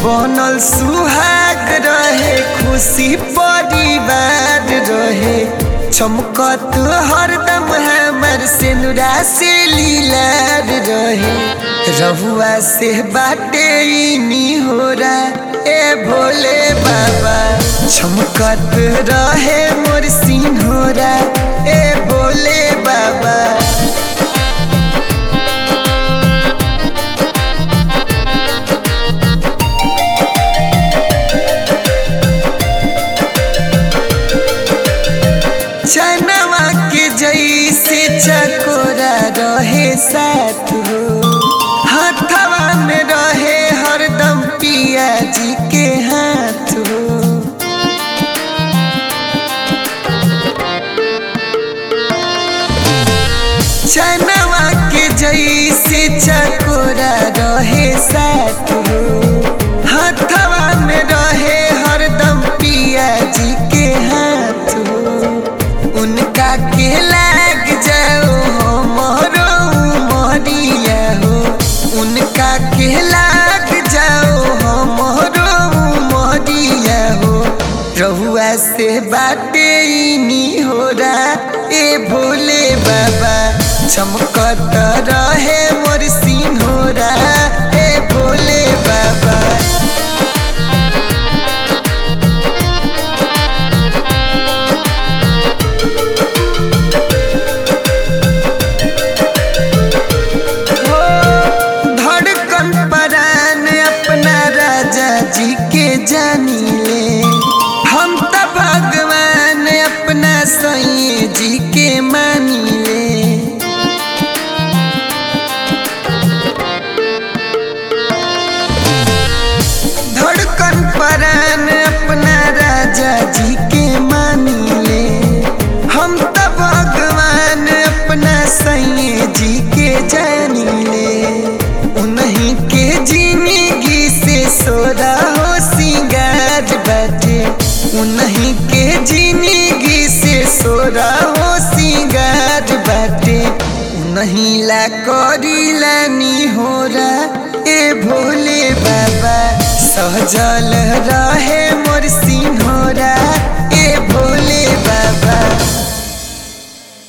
बनल सुहाग रहे खुशी परिवार रहे चमकत हरदम हमर सिनुरा से लीलार रहे रहुआ से बाटे नी हो ए भोले बाबा चमकत रहे मोर सिन्होरा ए भोले बाबा चनवा के जैसे चकोरा रहे साथ हो हथवा में रहे हरदम पिया जी के हाथ हो चनवा के जैसे चकोरा रहे साथ हो हथवा में रहे हरदम पिया जी के हाथ हो उनका के लाग जाओ हो मोरो मोरिया हो उनका के लाग जाओ हो मोरो मोरिया हो रहुआ से बाटे नी हो ए भोले बाबा चमकत रहे मोर सिंहोरा ए भोले बाबा धड़कन परान अपना राजा जी के जानी ले हम तो भगवान अपना सैये जी के मानी ले धड़कन परान अपना राजा जी के मानी ले हम तो भगवान अपना सैये जी के जानी ले उन्हीं के जिंदगी से सोरा हो सिंगार बाटे उन्हीं के जिंदगी से सोरा हो सिंगार बाटे उन्हीं ला करीला नी हो ए भोले बाबा सहजल रहे मोर सिंहोरा